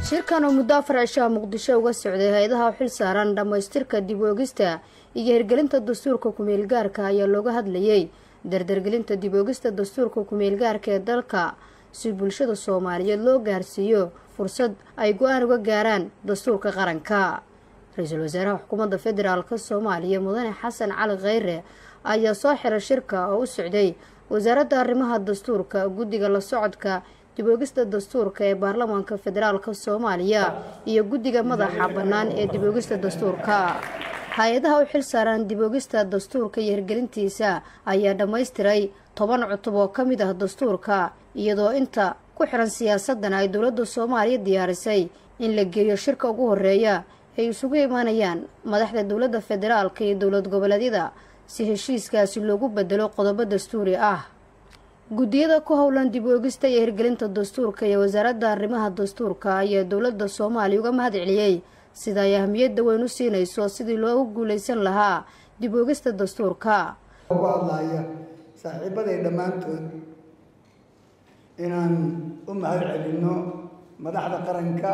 shirkan oo muddo afar cishaa muqdisho uga socday hay-adaha xil saaran dhammaystirka dib oogista iyo hirgelinta dastuurka ku-meelgaarka ayaa looga hadlayey dardargelinta dib oogista dastuurka ku-meelgaarka ee dalka si bulshada soomaaliyeed loo gaarsiiyo fursad ay go-aan uga gaaraan dastuurka qaranka ra-iisul wasaaraha xukuumadda federaalk soomaaliya mudane xasan cali kheyre ayaa soo xiray shirka oo u socday wasaaradda arrimaha dastuurka guddiga la socodka diboogista dastuurka ee baarlamaanka federaalk soomaaliya iyo guddiga madaxa bannaan ee diboogista dastuurka hay-adaha u xil saaran diboogista dastuurka iyo hirgelintiisa ayaa dhammaystiray toban cutub oo ka mid ah dastuurka iyadoo inta ku xiran siyaasadan ay dowladda soomaaliya diyaarisay in la geeyo shirka ugu horeeya ay isugu imaanayaan madaxda dowladda federaalka iyo dowlad goboleedyada si heshiiskaasi loogu bedelo qodobo dastuuri ah guddiyada ku howlan dib oogista iyo hirgelinta dastuurka iyo wasaaradda arrimaha dastuurka ayaa dowladda soomaaliya uga mahad celiyey sida ay ahmiyadda weyn u siinayso sidii loogu guuleysan lahaa dib oogista dastuurka ugu hadlaya saaxiibaday dhammaantood inaan u mahad celinno madaxda qaranka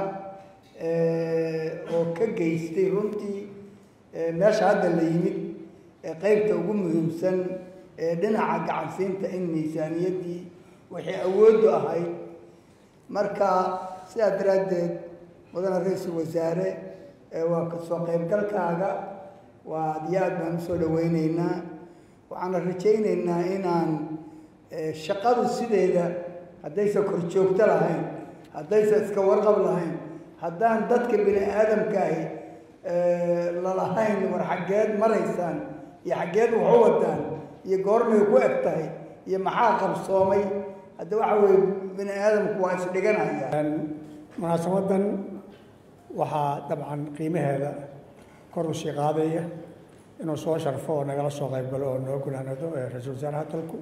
oo ka geystay runtii meesha hadda la yimid ee qeybta ugu muhiimsan ee dhinaca gacansiinta in miisaaniyaddii waxay awooddu ahayd marka sidaa daraaddeed mudane ra-iisul wasaare waa kasoo qaybgalkaaga waa aad iyo aad baan usoo dhaweyneynaa waxaana rajayneynaa inaan shaqadu sideeda haddaysan kor joogto lahayn haddaysan iska warqab lahayn haddaan dadka bini aadamka ahi lalahayn war xaggeed maraysaan iyo xaggeed waxu wadaan iyo goormay ku eg tahay iyo maxaa qabsoomay hadda waxa weye bini aadamku waa isdhiganaya munaasabadan waxaa dabcan qiimaheeda kor u sii qaadaya inuu soo sharfo oo nagala soo qayb galo oo noo gunaanado ee ra-iisul wasaaraha dalku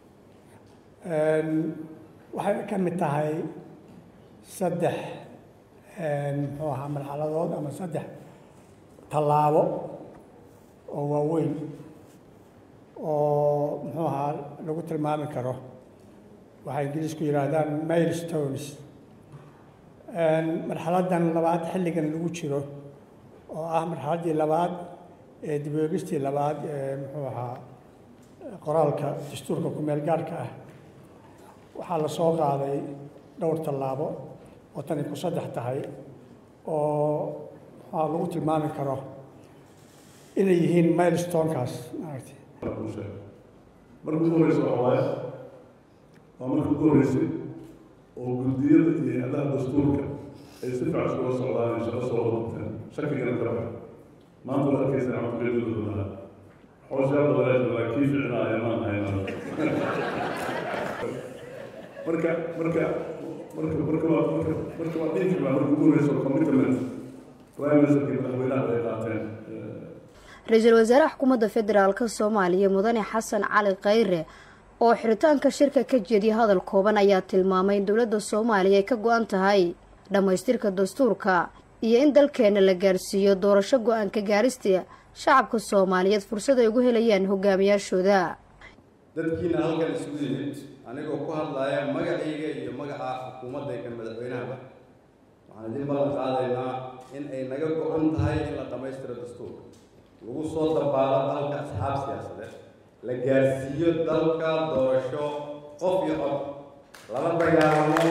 waxay ka mid tahay saddex muxuu ahaa marxaladood ama saddex tallaabo oo waaweyn oo muxuu ahaa lagu tilmaami karo waxay ingiliisku yidhaahdaan mail stones marxaladdan labaad xilligan lagu jiro oo ah marxaladdii labaad ee diboogistii labaad ee muxuu ahaa qoraalka dastuurka ku-meel gaarka ah waxaa la soo qaaday dhowr tallaabo oo tani ku saddex tahay oo waxaa lagu tilmaami karo inay yihiin milestonekaas maaragtay marka ugu horeysa waxa waaye waa marka ugu horeysay oo guddiyada iyo hay-adaha dastuurka ay si fiican iskula socdaan ay shaqo soo wadabteen shakigana ka bax maanta waad arkaysaa cabdiqeydudoodaha xooshaa badaleed laakiin ficnaaya maan hayna marka marka marka marka waa marka marka waa dhihi karnaa marka ugu horeysa commitment prime ministerkii madaxweynaha ay qaateen ra-iisul wasaaraha xukuumadda federaalk soomaaliya mudane xasan cali kheyre oo xiritaanka shirka ka jeediya hadal kooban ayaa tilmaamay in dowladda soomaaliya ay ka go-an tahay dhammaystirka dastuurka iyo in dalkeena la gaarsiiyo doorasho go-aanka gaarista shacabka soomaaliyeed fursad ay ugu helayaan hogaamiyaashooda dadkiina halkan isugu yimid anigoo ku hadlaya magacayga iyo magaca xukuumadda kan madaxweynahaba waxaan idin ballan qaadaynaa in ay naga go-an tahay in la dhammaystiro dastuurka lagu soo dabaalo dalka asxaab siyaasadeed la gaarsiiyo dalka doorasho qof iyo cod lala dagaalamo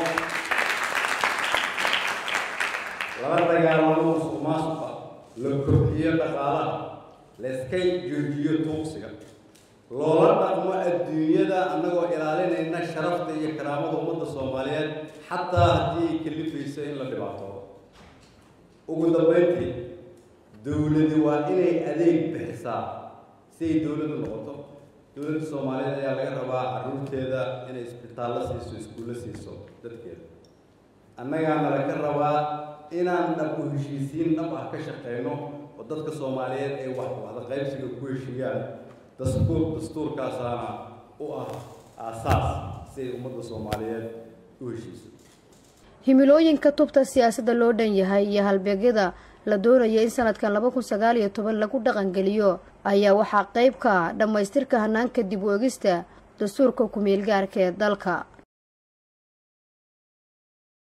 lala dagaalamo musuq maasuqa la kobciyo dhaqaalaha la iska joojiyo tuugsiga loola dhaqmo adduunyada annagoo ilaalinayna sharafta iyo karaamada ummadda soomaaliyeed xataa haddii ay kalifayso in la dhibaatoodo ugu dambeyntii dowladi waa inay adeeg bixisaa si ay dowladdu noqoto dowladda soomaaliyeed ayaa laga rabaa carruurteeda inay isbitaallo siiso iskuullo siiso dadkeeda annagaana laga rabaa inaan dhab u heshiisiin dhab ah ka shaqeyno oo dadka soomaaliyeed ay wax wada qaybsiga ku heshiiyaan dastuur dastuurkaasaana u ah aasaas si ay ummadda soomaaliyeed u heshiiso himilooyinka tubta siyaasadda loo dhan yahay iyo halbeegyada la doonaya in sanadkan laba kun sagaal iyo toban lagu dhaqangeliyo ayaa waxaa qayb ka ah dhammaystirka hanaanka dib u egista dastuurka ku-meelgaarka ee dalka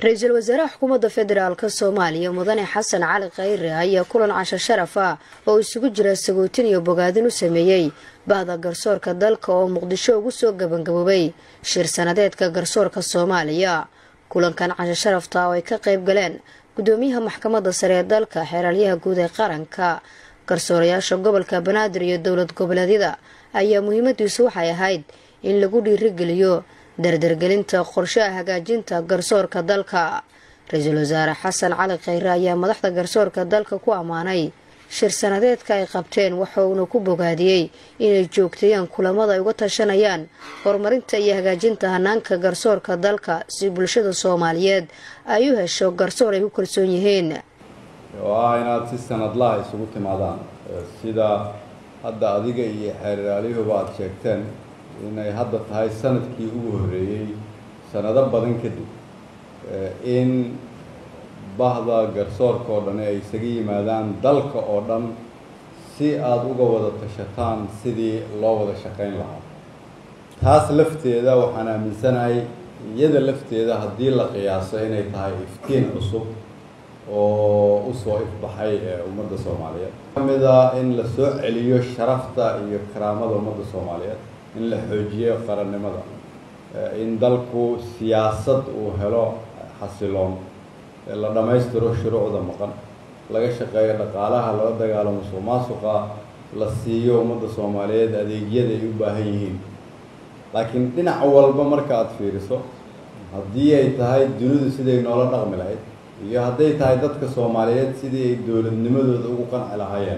ra-iisul wasaaraha xukuumadda federaalk soomaaliya mudane xasan cali khayre ayaa kulan casho sharaf ah oo isugu jira sagootin iyo bogaadin u sameeyey bahda garsoorka dalka oo muqdisho ugu soo gabangaboobay shir sanadeedka garsoorka soomaaliya kulankan casho sharafta oo ay ka qayb galeen gudoomiyaha maxkamadda sare ee dalka xeeraalyaha guud ee qaranka garsoorayaasha gobolka banaadir iyo dowlad goboleedyada ayaa muhiimadiisu waxay ahayd in lagu dhiirigeliyo dardargelinta qorshaha hagaajinta garsoorka dalka ra-iisul wasaare xasan cali khayre ayaa madaxda garsoorka dalka ku ammaanay shir sanadeedka ay qabteen waxa uuna ku bogaadiyey inay joogteeyaan kulamada ay uga tashanayaan horumarinta iyo hagaajinta hanaanka garsoorka dalka si bulshada soomaaliyeed ay u hesho garsoor ay ku kalsoon yihiin oo ah inaad si sanadlaha isugu timaadaan sida hadda adiga iyo xeeraalyuhuba aada sheegteen inay hadda tahay sanadkii ugu horreeyey sanado badan kadib in bahda garsoorka oo dhan ay isaga yimaadaan dalka oo dhan si aada uga wada tashataan sidii loo wada shaqayn lahaa taas lafteeda waxaan aaminsanahay iyada lafteeda haddii la qiyaaso inay tahay iftiin cusub oo usoo ifbaxay ee ummadda soomaaliyeed kamid ah in la soo celiyo sharafta iyo karaamada ummadda soomaaliyeed in la xoojiyo qarannimada in dalku siyaasad uu helo xasiloon la dhammaystiro shuruucda maqan laga shaqeeyo dhaqaalaha lala dagaalamo musuq maasuqa la siiyo ummadda soomaaliyeed adeegyada ay u baahan yihiin laakiin dhinac walba marka aada fiiriso haddii ay tahay dunidu siday noola dhaqmi lahayd iyo hadday tahay dadka soomaaliyeed sidii ay dowladnimadooda ugu qanci lahaayeen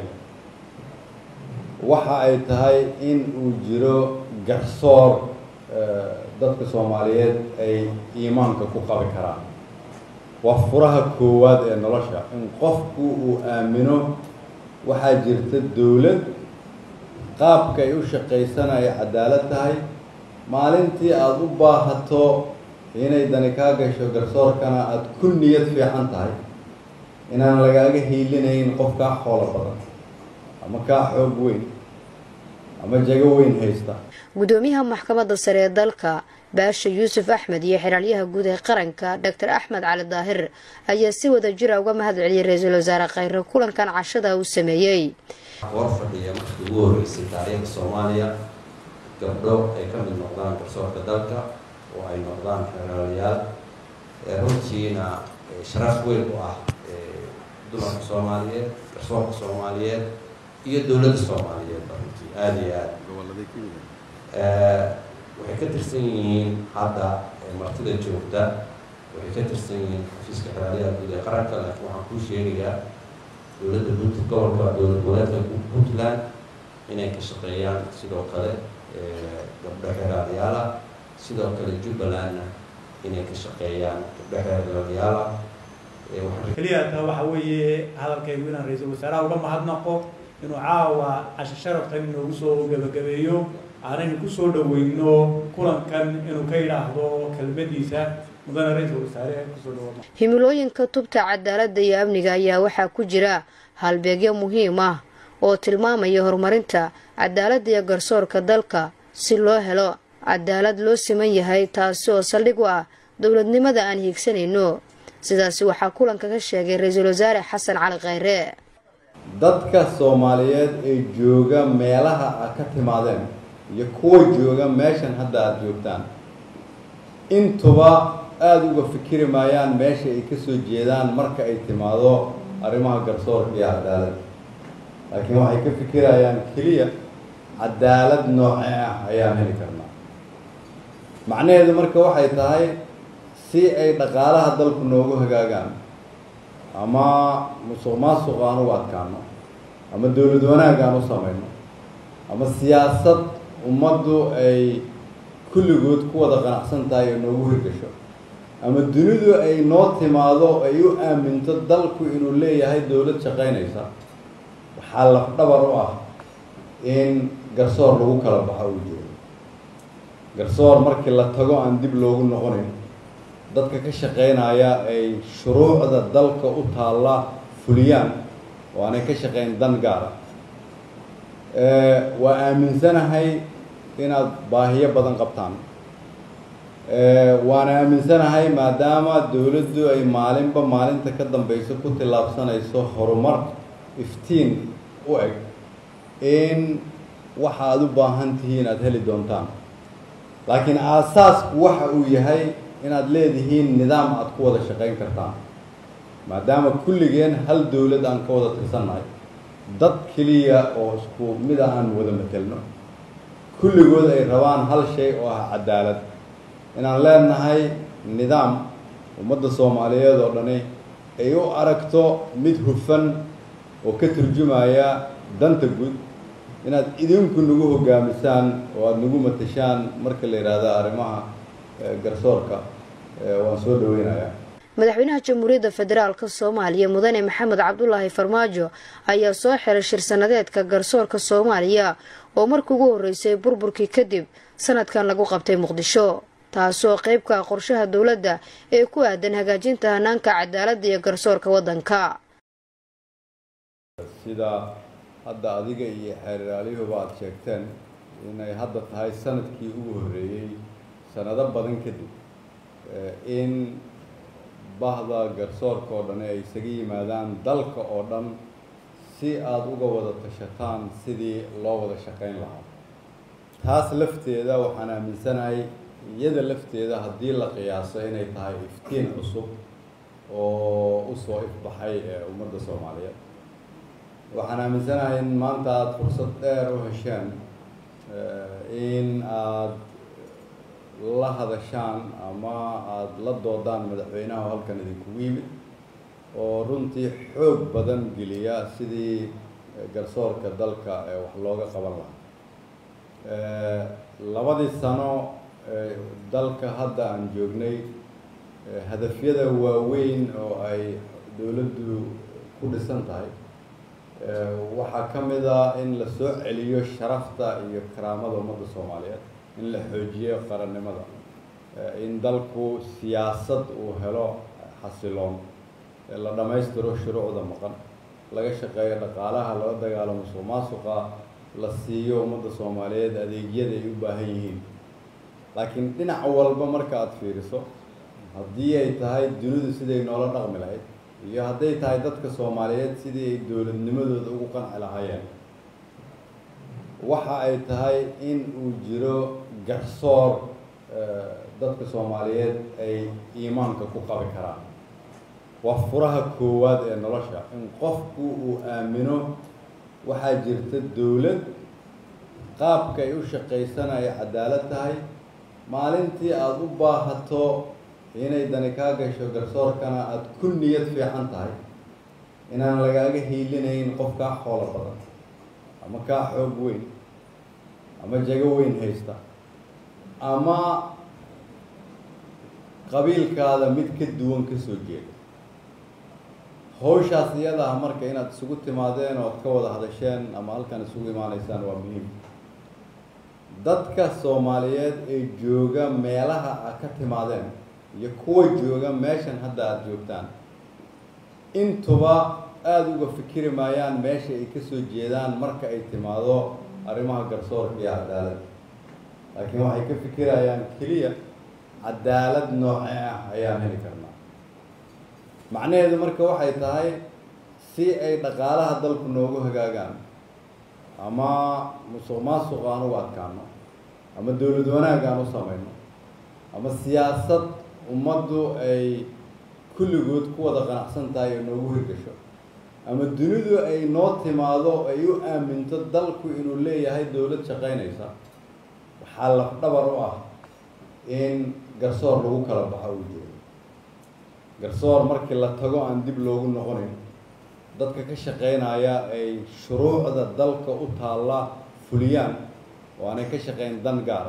waxa ay tahay in uu jiro garsoor dadka soomaaliyeed ay iimaanka ku qabi karaan waa furaha koowaad ee nolosha in qofku uu aamino waxaa jirta dowlad qaabka ay u shaqaysana ay cadaalad tahay maalintii aada u baahato inay dani kaa gasho garsoorkana aada ku niyad fiican tahay inaan lagaaga hiilinayn qof kaa xoolo badan ama kaa xoog weyn ama jago weyn haysta gudoomiyaha maxkamadda sare ee dalka baasha yuusuf axmed iyo xeraalyaha guud ee qaranka doctor axmed cali daahir ayaa si wada jira uga mahad celiyay ra-iisul wasaare khayre kulankan cashada uu sameeyey war fadhiya markii ugu horreysay taariikhda soomaaliya gabdho ay ka mid noqdaan garsoorka dalka oo ay noqdaan xeraalayaal runtiina sharaf weyn u ah dumarka soomaaliyeed garsoorka soomaaliyeed iyo dowladda soomaaliyeed runtii aada iyo aada waxay ka tirsan yihiin hadda martida joogta waxay ka tirsan yihiin xafiiska xeraalayaha guud ee qaranka laakiin waxaan kuu sheegayaa dowladda punt gobolka dowlad goboleedka puntland inay ka shaqeeyaan sidoo kale gabdho xeraalayaala sidoo kale jubbalandna inay ka shaqeeyaan gabdho xeraalayaala keliya taa waxa weeye hadalkaygu inaan ra-iisul wasaaraha uga mahadnaqo inuu caawa casho sharaftan inoogu soo gabagabeeyo aanaynu kusoo dhaweyno kulankan inuu ka yidhaahdo kelmadiisa mudane ra-iisul wasaare kusoo dhawaama himilooyinka tubta cadaaladda iyo amniga ayaa waxaa ku jira halbeegyo muhiim ah oo tilmaamaya horumarinta cadaaladda iyo garsoorka dalka si loo helo cadaalad loo siman yahay taasi oo saldhig u ah dowladnimada aan hiigsanayno sidaasi waxaa kulanka ka sheegay ra-iisul wasaare xasan cali khayre dadka soomaaliyeed ee jooga meelaha aad ka timaadeen iyo kuwa jooga meeshan hadda aada joogtaan intuba aada uga fikiri maayaan meesha ay kasoo jeedaan marka ay timaado arrimaha garsoorka iyo cadaalad laakiin waxay ka fikirayaan keliya cadaalad nooce ah ayaan heli karnaa macnaheedu marka waxay tahay si ay dhaqaalaha dalku noogu hagaagaan ama musuq maasuq aan ugu adkaano ama dowlad wanaag aan u samayno ama siyaasad ummaddu ay kulligood ku wada qanacsan tahay oo noogu hirgasho ama dunidu ay noo timaado ay u aaminto dalku inuu leeyahay dowlad shaqaynaysa waxaa lafdhabar u ah in garsoor lagu kala baxo uu jiro garsoor markii la tago aan dib loogu noqonayn dadka ka shaqaynaya ay shuruucda dalka u taalla fuliyaan oo aanay ka shaqayn dan gaara waa aaminsanahay inaad baahiyo badan qabtaan waana aaminsanahay maadaama dowladdu ay maalinba maalinta ka dambeyso ku tillaabsanayso horumar iftiin u eg in waxa aada u baahan tihiin aada heli doontaan laakiin aasaasku waxa uu yahay inaad leedihiin nidaam aada ku wada shaqayn kartaan maadaama kulligeen hal dowlad aan ka wada tirsannahay dad keliya oo isku mid a aan wada matelno kulligood ay rabaan hal shay oo ah cadaalad inaan leenahay nidaam ummadda soomaaliyeed oo dhani ay u aragto mid hufan oo ka turjumaya danta guud inaad idinku nagu hogaamisaan oo aada nagu matashaan marka la yidhaahdo arrimaha garsoorka waan soo dhaweynayaa madaxweynaha jamhuuriyadda federaalka soomaaliya mudane maxamed cabdulaahi farmaajo ayaa soo xiray shir sanadeedka garsoorka soomaaliya oo markii ugu horreysay burburkii kadib sanadkan lagu qabtay muqdisho taasoo qeyb ka ah qorshaha dowladda ee ku aadan hagaajinta hanaanka cadaaladda iyo garsoorka waddanka sida hadda adiga iyo xeeriraaliyahuba aada sheegteen inay hadda tahay sanadkii ugu horreeyey sanado badan kadib in bahda garsoorka oo dhan ay isaga yimaadaan dalka oo dhan si aada uga wada tashataan sidii loo wada shaqayn lahaa taas lafteeda waxaan aaminsanahay iyada lafteeda haddii la qiyaaso inay tahay iftiin cusub oo usoo ifbaxay ee ummadda soomaaliyeed waxaan aaminsanahay in maanta aada fursad dheer u hesheen in aada la hadashaan ama aada la doodaan madaxweynaha oo halkan idinkugu yimid oo runtii xoog badan geliya sidii garsoorka dalka ee wax looga qaban lahaa labadii sano dalka hadda aan joognay hadafyada waaweyn oo ay dowladdu ku dhisan tahay waxaa ka mid ah in la soo celiyo sharafta iyo karaamada ummadda soomaaliyeed in la xoojiyo qarannimada in dalku siyaasad uu helo xasiloon la dhammaystiro shuruucda maqan laga shaqeeyo dhaqaalaha lala dagaalamo musuq maasuqa la siiyo ummadda soomaaliyeed adeegyada ay u baahan yihiin laakiin dhinac walba marka aada fiiriso haddii ay tahay dunidu siday noola dhaqmi lahayd iyo hadday tahay dadka soomaaliyeed sidii ay dowladnimadooda ugu qanci lahaayeen waxa ay tahay in uu jiro garsoor dadka soomaaliyeed ay iimaanka ku qabi karaan waa furaha koowaad ee nolosha in qofku uu aamino waxaa jirta dowlad qaabka ay u shaqaysana ay cadaalad tahay maalintii aada u baahato inay dani kaa gasho garsoorkana aada ku niyad fiican tahay inaan lagaaga hiilinayn qof kaa xoolo badan ama kaa xoog weyn ama jago weyn haysta ama qabiilkaada mid ka duwan ka soo jeeda hawshaas iyada ah marka inaad isugu timaadeen oo ad ka wada hadasheen ama halkan isugu imaanaysaan waa muhiim dadka soomaaliyeed ee jooga meelaha aad ka timaadeen iyo kuwa jooga meeshan hadda aada joogtaan intuba aada uga fikiri maayaan meesha ay kasoo jeedaan marka ay timaado arrimaha garsoorka iyo cadaalad laakiin waxay ka fikirayaan keliya cadaalad noocee ah ayaan heli karnaa macnaheedu marka waxay tahay si ay dhaqaalaha dalku noogu hagaagaan ama musuq maasuq aan ugu adkaano ama dowlad wanaag aan u samayno ama siyaasad ummaddu ay kulligood ku wada qanacsan tahay oo noogu hirgasho ama dunidu ay noo timaado ay u aaminto dalku inuu leeyahay dowlad shaqaynaysa waxaa lafdhabar u ah in garsoor lagu kala baxo uu jiro garsoor markii la tago aan dib loogu noqonayn dadka ka shaqaynaya ay shuruucda dalka u taalla fuliyaan oo aanay ka shaqayn dan gaara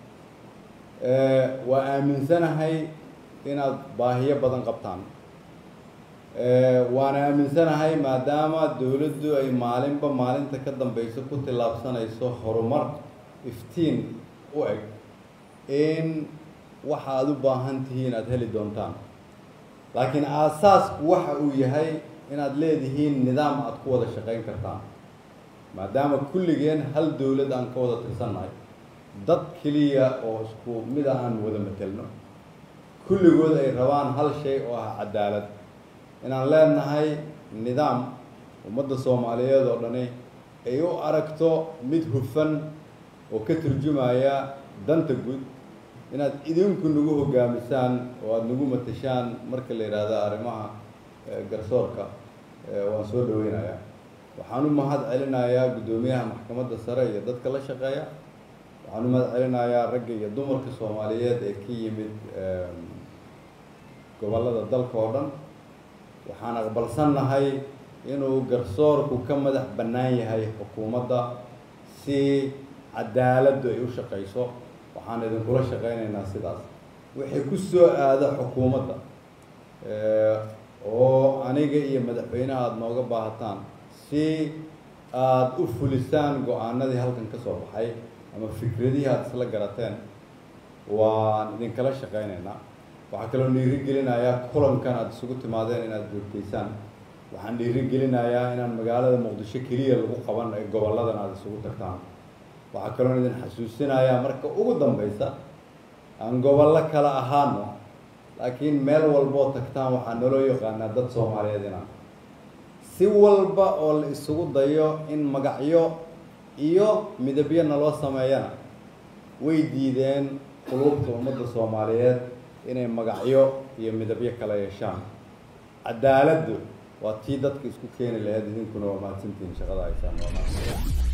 waa aaminsanahay inaad baahiyo badan qabtaan waana aaminsanahay maadaama dowladdu ay maalinba maalinta ka dambeyso ku tillaabsanayso horumar iftiin u eg in waxa aada u baahan tihiin aada heli doontaan laakiin aasaasku waxa uu yahay inaad leedihiin nidaam aada ku wada shaqayn kartaan maadaama kulligeen hal dowlad aan ka wada tirsannahay dad keliya oo isku mid a aan wada matelno kulligood ay rabaan hal shay oo ah cadaalad inaan leenahay nidaam ummadda soomaaliyeed oo dhani ay u aragto mid hufan oo ka turjumaya danta guud inaad idinku nagu hogaamisaan oo aada nagu matashaan marka la yidhaahdo arrimaha garsoorka waan soo dhaweynayaa waxaan u mahad celinayaa guddoomiyaha maxkamadda sare iyo dadka la shaqeeya waxaan u mahad celinayaa ragga iyo dumarka soomaaliyeed ee ka yimid gobollada dalka oo dhan waxaan aqbalsannahay inuu garsoorku ka madax bannaan yahay xukuumadda si cadaaladdu ay u shaqayso waxaan idinkula shaqaynaynaa sidaas wixii ku soo aada xukuumadda oo aniga iyo madaxweynaha aada nooga baahataan si aada u fulisaan go-aanadii halkan ka soo baxay ama fikradihii aada isla garateen waan idinkala shaqaynaynaa waxaa kaloo dhiirigelinayaa kulankan aada isugu timaadeen inaad joogtaysaan waxaan dhiirigelinayaa inaan magaalada muqdisho keliya lagu qaban ee gobolladan aada isugu tagtaan waxaa kaloo idin xasuusinayaa marka ugu dambeysa aan gobollo kala ahaano laakiin meel walboo tagtaan waxaa naloo yaqaanaa dad soomaaliyeed inaan si walba oo la isugu dayo in magacyo iyo midabyo naloo sameeyana way diideen quluubta ummadda soomaaliyeed inay magacyo iyo midabyo kala yeeshaan cadaaladdu waa tii dadka isku keeni lahayd idinkuna waa mahadsantihiin shaqada haysaan waa mahadsan